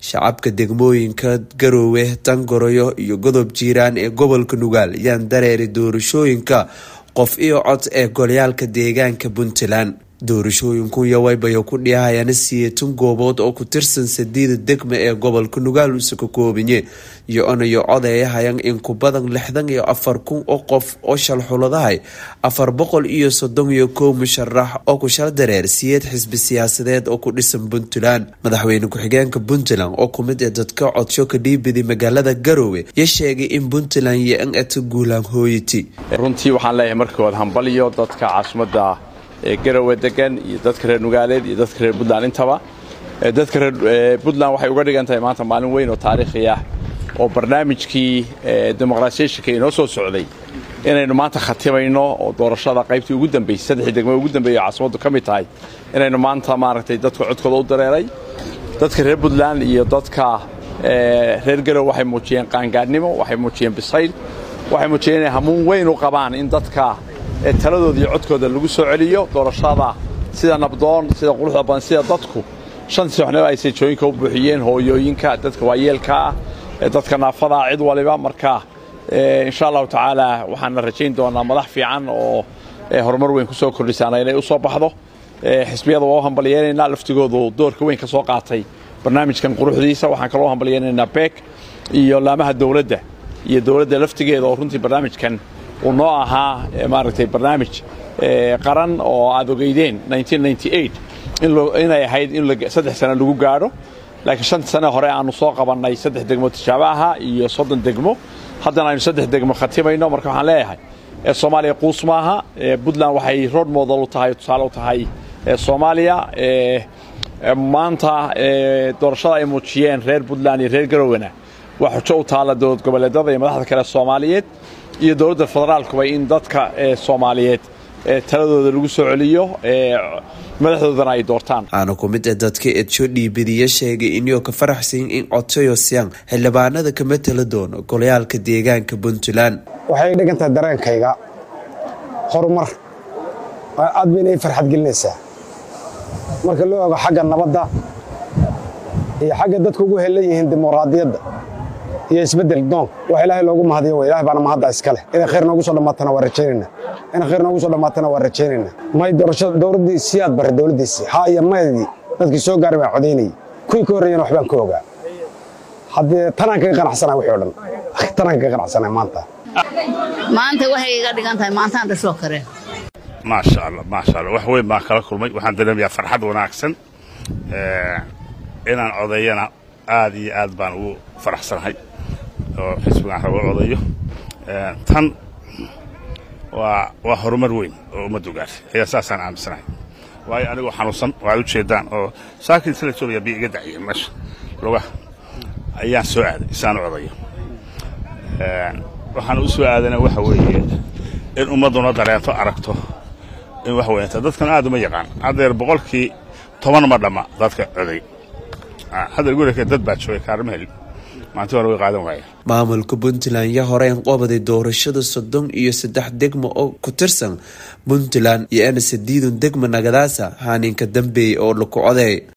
shacabka degmooyinka garoowe tangoroyo iyo godob jiiraan ee gobolka nugaal yaan dareeri doorashooyinka qof iyo cod ee golyaalka deegaanka puntland doorashooyinku yawaybayo ku dhihayana siyeetan goobood oo ku tirsan sadiida degma ee gobolka nugaal use ka koobanye iyo onayo codeeyahayan in ku badan lixdan iyo afar kun oo qof oo shalxuladahay afar boqol iyo soddon iyo kow musharax oo ku shal dareer siyeed xisbi siyaasadeed oo ku dhisan puntland madaxweyne ku-xigeenka puntland oo kumid ee dadka codsho ka dhiibidi magaalada garoowe ya sheegay in puntland iyo an eta guulaan hooyati runtii waxaan leeyahay markood hambaliyo dadka caasimada ee garowe degan iyo dadka reer nugaaleed iyo dadka reer puntland intaba dadka reer puntland waxay uga dhigan tahay maanta maalin weyn oo taariikhi ah oo barnaamijkii demoqraasiyashinka inoo soo socday inaynu maanta khatimayno oo doorashada qaybtii ugu dambaysay saddexii degmo ugu dambeeyay oo caasimaddu ka mid tahay inaynu maanta maaragtay dadka codkooda u dareeray dadka reer puntland iyo dadka reer garowe waxay muujiyeen qaangaadhnimo waxay muujiyeen bisayl waxay muujiyeen inay hamuun weyn u qabaan in dadka taladooda iyo codkooda lagu soo celiyo doorashada sida nabdoon sida quruxda badan sida dadku shantii soxnimo ay seejooyinka u buuxiyeen hooyooyinka dadka waayeelkaa dadka naafadaa cid waliba marka insha allahu tacaala waxaana rajayn doonaa madax fiican oo horumar weyn ku soo kordhisaana inay u soo baxdo xisbiyada waa u hambalyeynayna laftigoodu doorka weyn ka soo qaatay barnaamijkan quruxdiisa waxaan kaloo hambalyeynaynaa beek iyo laamaha dowladda iyo dowladda laftigeeda oo runtii barnaamijkan uu noo ahaa maaragtay barnaamij qaran oo aad ogeydeen inay ahayd in saddex sano lagu gaadho laakiin shanta sane hore aanu soo qabannay saddex degmo tijaabo aha iyo soddon degmo haddana aynu saddex degmo khatimayno marka waxaan leeyahay soomaaliya quus maaha puntland waxay road model u tahay tusaale u tahay soomaaliya maanta doorashada ay muujiyeen reer puntland iyo reer garowena waa xujo u taalla dowlad goboleedyada iyo madaxda kale soomaaliyeed iyo dowladda federaalkuba in dadka soomaaliyeed taladooda lagu soo celiyo madaxdoodana ay doortaan waxaana ku mid ah dadka edsho dhiibadiya sheegay inuu ka faraxsan in codsayo siyan xildhibaanada kama tala doono golayaalka deegaanka puntland waxay dhigan tahay dareenkayga horumar aad bayna ii farxad gelinaysaa marka loo ogo xagga nabadda iyo xagga dadku ugu helan yihiin dimuqraadiyadda iyo isbeddel doon wax ilaahay loogu mahadiyo wey ilahay baana mahadda iska leh inay khayr noogu soo dhammaatana waa rajaynayna inay khayr noogu soo dhammaatana waa rajaynayna may doorashada dowladdii siyaad bare dowladdiisii haa iyo maydii dadkii soo gaaray baan codaynayay kuwii ka horreeyana waxbaan ka ogaa haddee tanaan kaga qanacsanaa wixii o dhan tanaan kaga qanacsanaa maanta maanta waxay iga dhigan tahay maantaan dhasoo kare maasha allah maasha allah wax weyn baan kala kulmay waxaan dareemayaa farxad wanaagsan inaan codeeyana aad iyo aad baan ugu faraxsanahay oo xisbigaan rabo codayo tan waa waa horumar weyn oo ummaddu gaartay ayaa saasaan aaminsanahay waayo anigoo xanuunsan oo aad u jeedaan oo saakin sila joogaya biyo iga daciya meesha lugaha ayaan soo aaday isaan u codayo waxaan u soo aadana waxa weeye in ummadduna dareento aragto in wax weynta dadkan aad uma yaqaan haddeer boqolkii toban ma dhamma dadka coday hadda gurika dad baa joogay kaarma helin maanti hore way qaadan waayeen maamulka puntland ya horeen qobaday doorashada soddon iyo saddex degmo oo ku tirsan puntland iyo ana sadiidun degma nagadaasa haaninka dambeey oo laku codeey